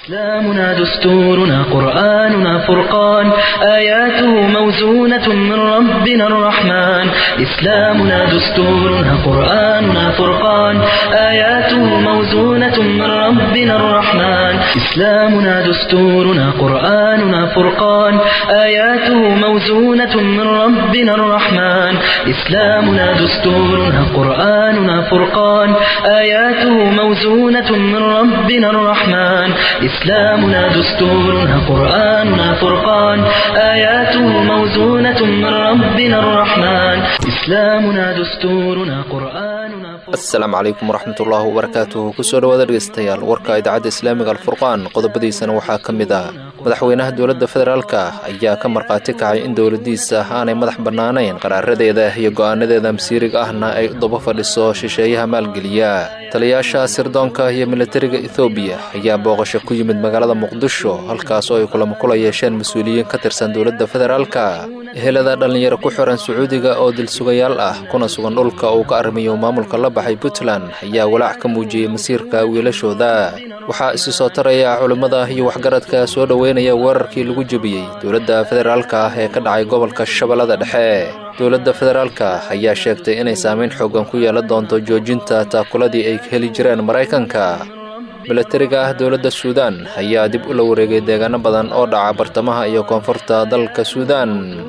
إسلامنا دستورنا قرآننا فرقان آياته موزونة من ربنا الرحمن إسلامنا دستورنا قرآننا فرقان آياته موزونة من ربنا الرحمن إسلامنا دستورنا قرآننا فرقان آياته موزونة من ربنا الرحمن إسلامنا دستورنا قرآننا فرقان آياته موزونة من ربنا الرحمن إسلامنا دستورنا قرآننا فرقان آياته موزونة من ربنا الرحمن إسلامنا دستورنا قرآننا فرقان asalaamu calaykum waraxmatullaahi wabarakaatuhu kusoo dhawaada dhegeystayaal warka idaacadda islaamiga alfurqaan qodobadiisana waxaa ka mid ah madaxweynaha dowladda federaalka ayaa ka markhaati kacay in dowladiisa aanay madax bannaanayn qaraaradeeda iyo go'aanadeeda masiiriga ahna ay u daba fadhiso shisheeyaha maalgeliya taliyayaasha sirdoonka iyo militariga ethoobiya ayaa booqasho ku yimid magaalada muqdisho halkaas oo ay kulamo kula yeesheen mas-uuliyiin ka tirsan dowladda federaalka ehelada dhallinyaro ku xiran sacuudiga oo dilsugayaal ah kuna sugan dhulka uu ka arrimayo maamulka la baxay puntland ayaa walaac ka muujiyey masiirka wiilashooda waxaa isi soo taraya culimmada iyo waxgaradka soo dhoweynaya weerarkii lagu jebiyey dowladda federaalka ah ee ka dhacay gobolka shabeellada dhexe dowladda federaalka ayaa sheegtay inay saameyn xoogan ku yeelan doonto joojinta taakuladii ay heli jireen maraykanka milatariga ah dowladda suudaan ayaa dib ula wareegay deegaano badan oo dhaca bartamaha iyo koonfurta dalka suudaan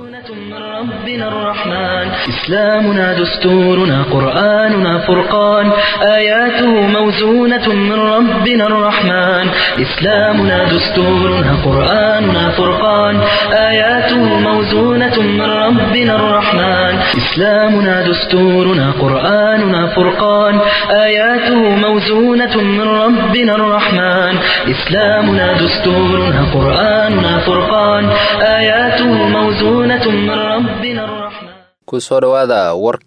من ربنا الرحمن إسلامنا دستورنا قرآننا فرقان آياته موزونة من ربنا الرحمن إسلامنا دستورنا قرآننا فرقان آياته موزونة من ربنا الرحمن إسلامنا دستورنا قرآننا فرقان آياته موزونة من ربنا الرحمن إسلامنا دستورنا قرآننا فرقان آياته موزونة من ربنا الرحمن kusoo dhowaada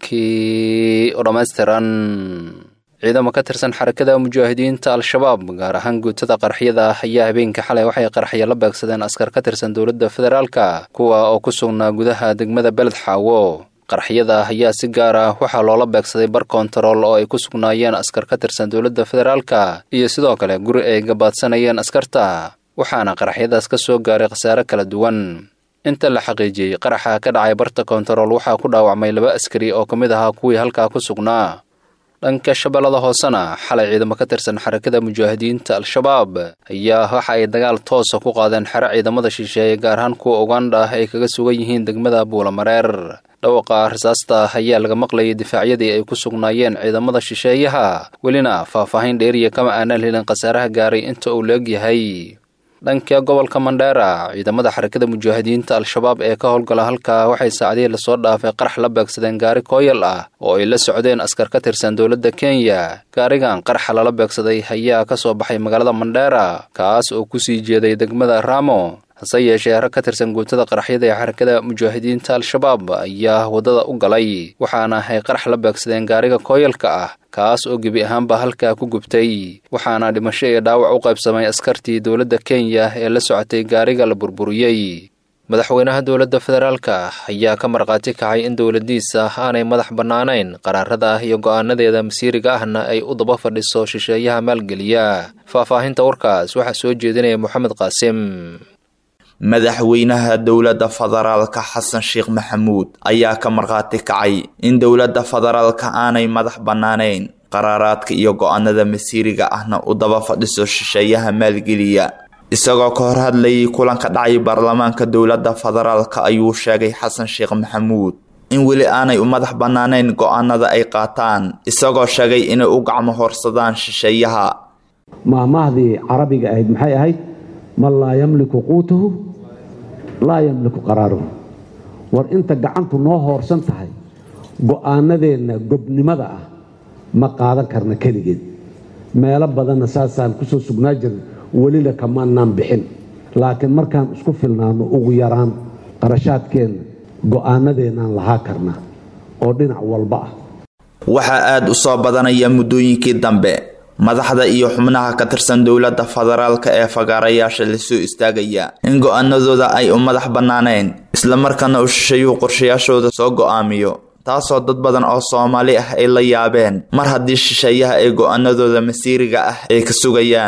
warkii oo dhammaystiran ciidamo ka tirsan xarakada mujaahidiinta al-shabaab gaar ahaan guutada qarxiyada ayaa habeenkii xalay waxay qarxiya la beegsadeen askar ka tirsan dowladda federaalka kuwa oo ku sugnaa gudaha degmada beled xaawo qarxiyada ayaa si gaar ah waxaa loola beegsaday bar kontarool oo ay ku sugnaayeen askar ka tirsan dowladda federaalka iyo sidoo kale guri ay gabaadsanayeen askarta waxaana qarxyadaas ka soo gaaray khasaare kala duwan inta la xaqiijiyey qaraxa ka dhacay barta kontarool waxaa ku dhaawacmay laba askari oo ka mid ahaa kuwii halkaa ku sugnaa dhanka shabeellada hoosena xalay ciidamo ka tirsan xarakada mujaahidiinta al-shabaab ayaa waxa ay dagaal toosa ku qaadeen xero ciidamada shisheeye gaar ahaan kuwa ugandha ay kaga sugan yihiin degmada buulamareer dhawaqa rasaasta ayaa laga maqlayay difaacyadii ay ku sugnaayeen ciidamada shisheeyaha welina faahfaahin dheeriya kama aanaan helin khasaaraha gaaray inta uu la-eg yahay dhanka gobolka mandheera ciidamada xarakada mujaahidiinta al-shabaab ee ka howlgala halkaa waxay saacadihii lasoo dhaafay qarax la beegsadeen gaari kooyal ah oo ay la socdeen askar ka tirsan dowladda kenya gaarigan qaraxa lala beegsaday ayaa ka soo baxay magaalada mandheera kaas oo kusii jeeday degmada ramo hase yeeshee rag ka tirsan guutada qaraxyada ee xarakada mujaahidiinta al-shabaab ayaa waddada u galay waxaana ay qarax la beegsadeen gaariga kooyalka ah kaas oo gebi ahaanba halkaa ku gubtay waxaana dhimasho iyo dhaawac u qaybsamay askartii dowladda kenya ee la socotay gaariga la burburiyey madaxweynaha dowladda federaalka ayaa ka markhaati kacay in dowladiisa aanay madax bannaanayn qaraarada iyo go'aanadeeda masiiriga ahna ay u daba fadhiso shisheeyaha maalgeliya faahfaahinta warkaas waxaa soo jeedinaya moxamed qaasim madaxweynaha dowladda federaalka xasan sheekh maxamuud ayaa ka markhaati kacay in dowladda federaalka aanay madax bannaanayn qaraaraadka iyo go-aanada masiiriga ahna u daba fadhiso shisheeyaha maalgeliya isagoo ka hor hadlayay kulanka dhacay baarlamaanka dowladda federaalka ayuu sheegay xasan sheekh maxamuud in weli aanay u madax bannaanayn go-aanada ay qaataan isagoo sheegay inay u gacmo horsadaan shisheeyaha maahmaahdii carabiga ahayd maxay ahayd man laa yamliku quutahu laa yamliku qaraaruhu war inta gacantu noo hoorsan tahay go'aanadeenna gobnimada ah ma qaadan karna keligeed meelo badanna saasaan ku soo sugnaa jirna welina kamaanaan bixin laakiin markaan isku filnaano ugu yaraan qarashaadkeenna go'aanadeennaan lahaa karnaa oo dhinac walba ah waxaa aada u soo badanaya muddooyinkii dambe madaxda iyo xubnaha ka tirsan dowladda federaalka ee fagaarayaasha lasoo istaagaya in go-aanadooda ay u madax bannaaneen islamarkaana uu shisheeyuhu qorshayaashooda soo go-aamiyo taasoo dad badan oo soomaali ah ay la yaabeen mar haddii shisheeyaha ay go-aanadooda masiiriga ah ay ka sugayaan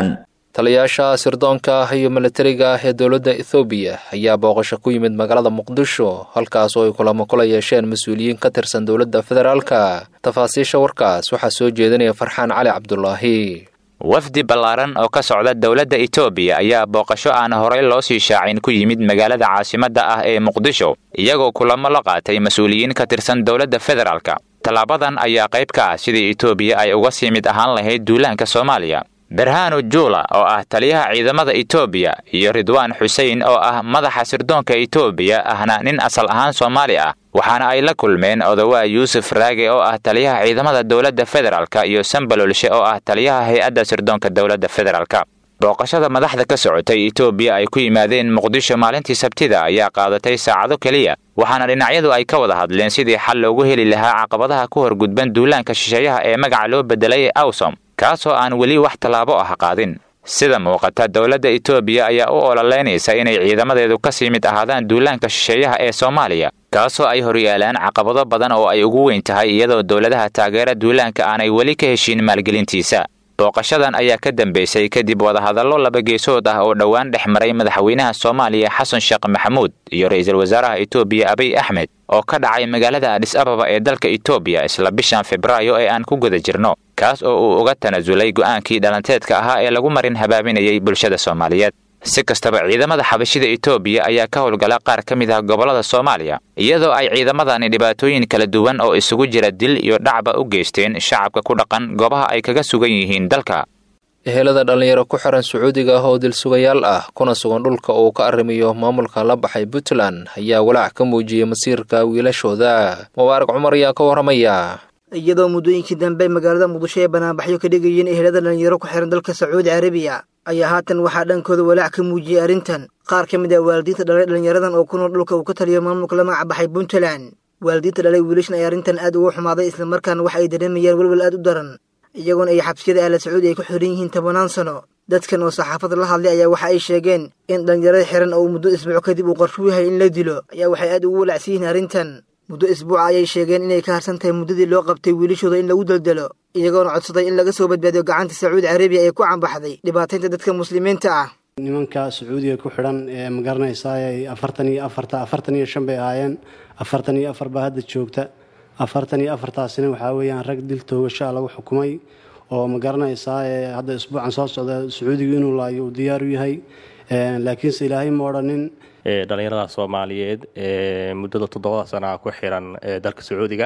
taliyaasha sirdoonka ah iyo milatariga ah ee dowladda ethoobiya ayaa booqasho ku yimid magaalada muqdisho halkaas oo ay kulamo kula yeesheen mas-uuliyiin ka tirsan dowladda federaalka tafaasiisha warkaas waxaa soo jeedinaya farxaan cali cabdulaahi wafdi ballaaran oo ka socda dowladda etoobiya ayaa booqasho aan horey loo sii shaacin ku yimid magaalada caasimadda ah ee muqdisho iyagoo kulamo la qaatay mas-uuliyiin ka tirsan dowladda federaalka tallaabadan ayaa qayb ka ah sidii etoobiya ay uga sii mid ahaan lahayd duulaanka soomaaliya berhanu juula oo ah taliyaha ciidamada etoobiya iyo ridwaan xusein oo ah madaxa sirdoonka etoobiya ahna nin asal ahaan soomaali ah waxaana ay la kulmeen odawaa yuusuf raage oo ah taliyaha ciidamada dowladda federaalka iyo sambalolshe oo ah taliyaha hay-adda sirdoonka dowladda federaalka booqashada madaxda ka socotay etoobiya ay ku yimaadeen muqdisho maalintii sabtida ayaa qaadatay saacado keliya waxaana dhinacyadu ay ka wada hadleen sidii xal loogu heli lahaa caqabadaha ku horgudban duulaanka shisheeyaha ee magaca loo bedelay ee awsom kaasoo aan weli wax tallaabo ah qaadin sida muuqata dowladda etoobiya ayaa u ololeynaysa inay ciidamadeedu ka sii mid ahaadaan duulaanka shisheeyaha ee soomaaliya kaasoo ay horyaalaan caqabado badan oo ay ugu weyn tahay iyadoo dowladaha taageera duulaanka aanay weli ka heshiin maalgelintiisa booqashadan ayaa ka dambeysay kadib wadahadallo laba geesood ah oo dhowaan dhex maray madaxweynaha soomaaliya xasan sheekh maxamuud iyo ra'iisul wasaaraha etoobiya abiy axmed oo ka dhacay magaalada adhis ababa ee dalka etoobiya isla bishan febraayo ee aan ku guda jirno kaas oo uu uga tanasulay go'aankii dhalanteedka ahaa ee lagu marin habaabinayay bulshada soomaaliyeed si kastaba ciidamada xabashida etoobiya ayaa ka howlgala qaar ka mid ah gobollada soomaaliya iyadoo ay ciidamadani dhibaatooyin kala duwan oo isugu jira dil iyo dhacba u geysteen shacabka ku dhaqan goobaha ay kaga sugan yihiin dalka ehelada dhallinyaro ku xiran sacuudiga ah oo dilsugayaal ah kuna sugan dhulka uu ka arrimiyo maamulka la baxay puntland ayaa walaac ka muujiyey masiirka wiilashooda mubaarak cumar ayaa ka warramaya iyadoo muddooyinkii dambe magaalada muqdisho ee banaanbaxyo ka dhigayeen ehelada dhallinyaro ku xiran dalka sacuudi carabiya ayaa haatan waxaa dhankooda walaac ka muujiyey arrintan qaar ka mid ah waalidiinta dhalay dhallinyaradan oo ku nool dhulka uu ka taliyo maamulka la magac baxay puntland waalidiinta dhalay wiilashan ay arrintan aad uga xumaaday islamarkaana waxa ay dareemayaan welwel aad u daran iyagoona ay xabsiyada ahla sacuudi ay ku xiran yihiin tobanaan sano dadkan oo saxaafadda la hadlay ayaa waxa ay sheegeen in dhallinyarada xiran oo muddo isbuuc kadib uu qorshu yahay in la dilo ayaa waxay aad ugu walacsan yihiin arrintan muddo isbuuca ayay sheegeen inay ka harsan tahay muddadii loo qabtay wiilashooda in lagu daldalo iyagoona codsaday in laga soo badbaadiyo gacanta sacuudi carabiya ee ku cambaxday dhibaataynta dadka muslimiinta ah nimanka sacuudiga ku xidhan ee ma garanaysaay afartan iyo afarta afartan iyo shan bay ahaayeen afartan iyo afar baa hadda joogta afartan iyo afartaasina waxaa weeyaan rag dil toogashaa lagu xukumay oo ma garanaysaa hadda isbuucan soo socda sacuudiga inuu laayo uu diyaar u yahay laakiinse ilaahay ma odhanin dhalinyarada soomaaliyeed ee muddada toddobada sana ku xiran dalka sacuudiga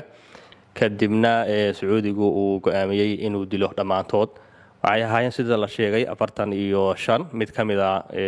kadibna sacuudigu uu go-aamiyey inuu dilo dhammaantood waxay ahaayeen sida la sheegay afartan iyo shan mid ka mida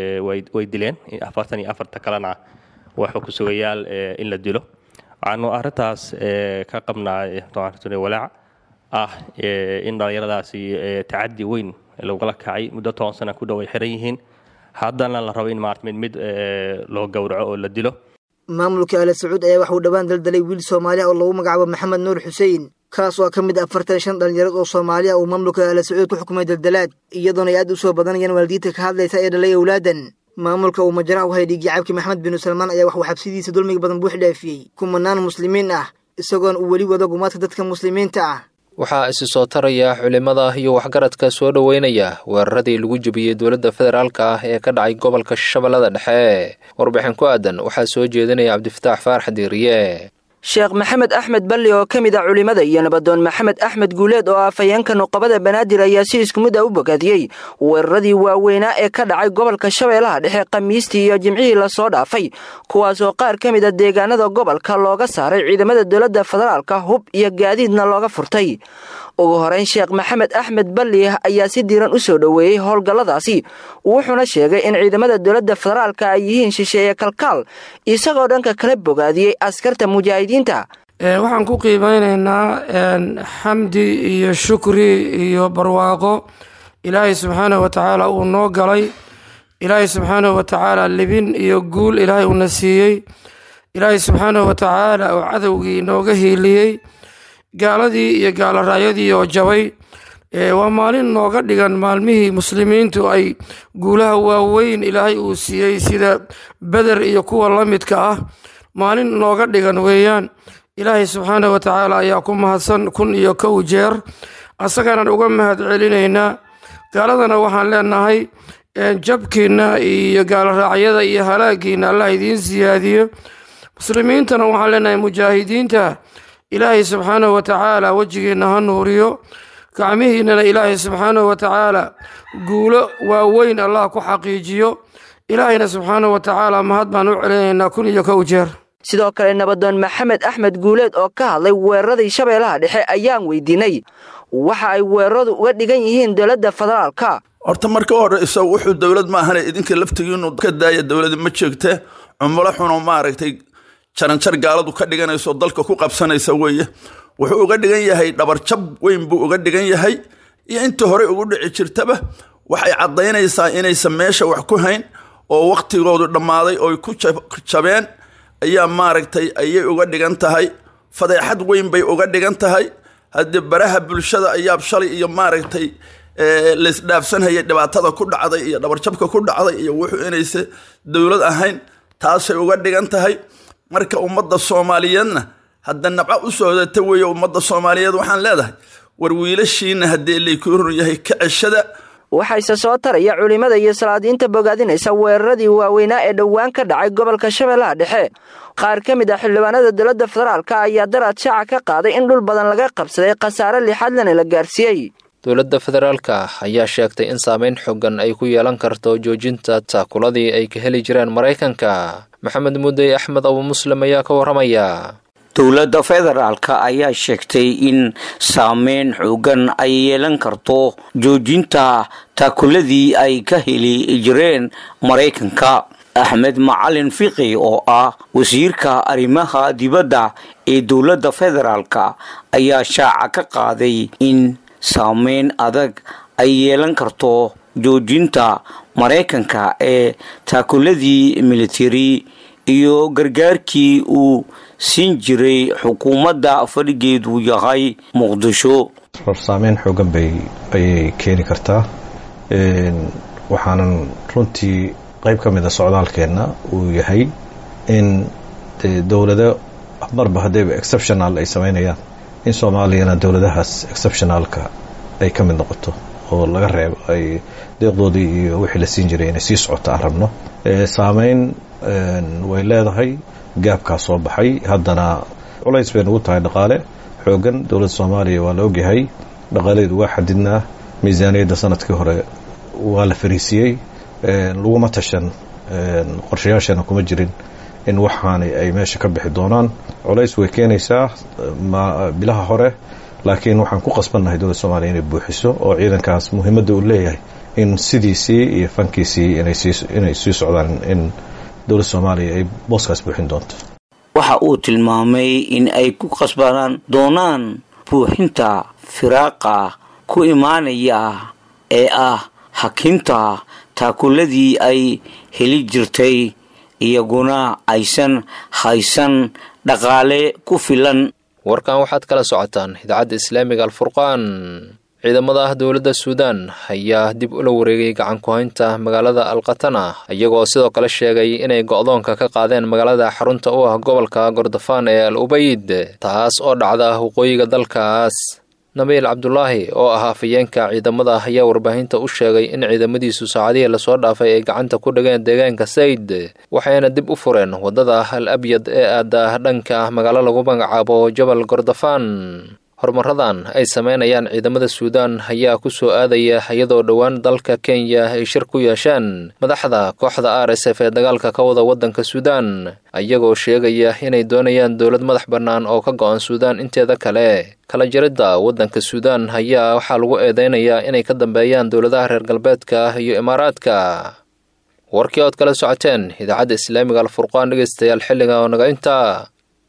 way dileen afartan iyo afarta kalena waa xukusugayaal in la dilo waxaanu arintaas ka qabnaa walaac ah in dhallinyaradaasi tacadi weyn lagula kacay muddo toban sana ku dhow ay xiran yihiin haddana la rabo in maarata mid mid loo gowraco oo la dilo maamulka ala sacuud ayaa waxuu dhowaan daldalay wiil soomaaliya oo lagu magacaabo maxamed nuur xuseen kaas oo ka mid afartan shan dhallinyarad oo soomaaliya uu maamulka ala sacuud ku xukumay daldalaad iyadoona ay aad u soo badanayaan waalidiinta ka hadlaysa ee dhalay owlaadan maamulka uu majaraha u hayay dhiigii cabki maxamed binu salmaan ayaa waxuu xabsidiisa dulmiga badan buux dhaafiyey kumanaan muslimiin ah isagoona uu weli wado gumaadka dadka muslimiinta ah waxaa isi soo taraya culimada iyo waxgaradka soo dhoweynaya weeraradii lagu jebiyey dowladda federaalka ah ee ka dhacay gobolka shabeellada dhexe warbixin ku aadan waxaa soo jeedinaya cabdifataax faarax diiriye sheekh maxamed axmed balli oo ka mid a culimmada iyo nabadoon maxamed axmed guuleed oo ah afhayeenka nuqabada banaadir ayaa si isku mid a u bogaadiyey weeraradii waaweynaa ee ka dhacay gobolka shabeellaha dhexe khamiistii iyo jimcihii lasoo dhaafay kuwaasoo qaar ka mid a deegaanada gobolka looga saaray ciidamada dowladda federaalka hub iyo gaadiidna looga furtay ugu horeyn sheekh maxamed axmed balli ayaa si diiran u soo dhoweeyey howlgalladaasi wuxuuna sheegay in ciidamada dowladda federaalka ay yihiin shisheeye kalkaal isagoo dhanka kala bogaadiyey askarta mujaahidiinta waxaan ku qiimeynaynaa xamdi iyo shukri iyo barwaaqo ilaahay subxaanahu wa tacaala uu noo galay ilaahay subxaanahu wa tacaala libin iyo guul ilaahay uuna siiyey ilaahay subxaanahu wa tacaala uu cadowgii nooga hiiliyey gaaladii iyo gaalaraayadii oo jabay waa maalin nooga dhigan maalmihii muslimiintu ay guulaha waaweyn ilaahay uu siiyey sida beder iyo kuwa la midka ah maalin nooga dhigan weeyaan ilaahay subxaanah wa tacaala ayaa ku mahadsan kun iyo kow jeer asagaanaan uga mahad celinaynaa gaaladana waxaan leenahay jabkiina iyo gaaloraacyada iyo halaagiina allah idiin siyaadiyo muslimiintana waxaan leenahay mujaahidiinta ilaahay subxaanahu watacaala wejigiina ha nuuriyo gacmihiinana ilaahay subxaanahu watacaala guulo waaweyn allah ku xaqiijiyo ilaahayna subxaanahu watacaala mahad baan u celinaynaa kun iyo kow jeer sidoo kale nabadoon maxamed axmed guuleed oo ka hadlay weeraradii shabeellaha dhexe ayaan weydiinay waxa ay weeraradu uga dhigan yihiin dowladda federaalka horta marka horeysa wuxuu dowlad maahane idinka laftigiinu ka daaya dowladi ma jeegte cumulo xuno maaragtay jaranjar gaaladu ka dhiganayso dalka ku qabsanaysa weeye wuxuu uga dhigan yahay dhabarjab weyn buu uga dhigan yahay iyo intii horey ugu dhici jirtaba waxay caddaynaysaa inaysan meesha wax ku hayn oo wakhtigoodu dhammaaday ooy ku jabeen ayaa maaragtay ayay uga dhigan tahay fadeexad weyn bay uga dhigan tahay haddii baraha bulshada ayaa shalay iyo maaragtay laysdhaafsanhayay dhibaatada ku dhacday iyo dhabarjabka ku dhacday iyo wuxuu inaysa dowlad ahayn taasay uga dhigan tahay marka ummadda soomaaliyeedna hadda nabco u socdata weeye ummadda soomaaliyeed waxaan leedahay war wiilashiina haddii laykuu run yahay ka ceshada waxayse soo taraya culimmada iyo salaadiinta bogaadinaysa weeraradii waaweynaa ee dhowaan ka dhacay gobolka shabeellaha dhexe qaar ka mid ah xildhibaanada dowladda federaalka ayaa daraad shaaca ka qaaday in dhul badan laga qabsaday khasaare lixaadlana la gaarsiiyey dowladda federaalka ayaa sheegtay in saameyn xoogan ay ku yeelan karto joojinta taakuladii ay ka heli jireen maraykanka maxamed mudey axmed abu muslim ayaa ka warramaya dowladda federaalka ayaa sheegtay in saameyn xoogan ay yeelan karto joojinta taakuladii ay ka heli jireen maraykanka axmed macalin fiqi oo ah wasiirka arrimaha dibadda ee dowladda federaalka ayaa shaaca ka qaaday in saameyn adag ay yeelan karto joojinta maraykanka ee taakuladii militari iyo gargaarkii uu siin jiray xukuumadda fadhigeedu yahay muqdisho saameyn xoogan bay ayay keeni kartaa waxaanan runtii qayb ka mida socdaalkeenna uu yahay in dowlado marba haddayba exceptional ay samaynayaan in soomaaliyana dowladahaas exceptionalka ay ka mid noqoto oo laga reebo ay deeqdoodii iyo wixii la siin jiray inay sii socoto aan rabno saameyn way leedahay gaabkaa soo baxay haddana culays bay nagu tahay dhaqaale xoogan dowladda soomaaliya waa la ogyahay dhaqaaladeedu waa xadidnaa miisaaniyadda sanadkii hore waa la fariisiyey laguma tashan qorshayaashana kuma jirin in waxaani ay meesha ka bixi doonaan culays way keenaysaa bilaha hore laakiin waxaan ku qasbannahay dowladda soomaliya inay buuxiso oo ciidankaas muhiimadda uu leeyahay in sidiisii iyo fankiisii inay sii socdaan in dowladda soomaaliya ay booskaas buuxin doonto waxa uu tilmaamay in ay ku qasbanaan doonaan buuxinta firaaqa ku imaanaya ee ah hakinta taakuladii ay heli jirtay iyaguna aysan haysan dhaqaale ku filan warkan waxaad kala socotaan idaacadda islaamiga alfurqaan ciidamada dowladda suudaan ayaa dib ula wareegay gacan ku-haynta magaalada alkatana iyagoo sidoo kale sheegay inay go'doonka ka qaadeen magaalada xarunta u ah gobolka gordofaan ee al ubayd taas oo dhacda waqooyiga dalkaas nabiil cabdulaahi oo ah afayeenka ciidamada ayaa warbaahinta u sheegay in ciidamadiisu saacadihii lasoo dhaafay ay gacanta ku dhigeen deegaanka sayd waxayna dib u fureen waddada al abyad ee aada dhanka magaalo lagu magacaabo jabal gordofaan horumaradan ay sameynayaan ciidamada suudaan ayaa ku soo aadaya iyadoo dhowaan dalka kenya ay shir ku yeesheen madaxda kooxda r s f ee dagaalka ka wada waddanka suudaan iyagoo sheegaya inay doonayaan dowlad madax bannaan oo ka go-an suudaan inteeda kale kala jaridda waddanka suudaan ayaa waxaa lagu eedeynayaa inay ka dambeeyaan dowladaha reer galbeedka iyo imaaraadka warkii ood kala socoteen idaacadda islaamiga alfurqaan dhegeystayaal xilliga oo naga intaa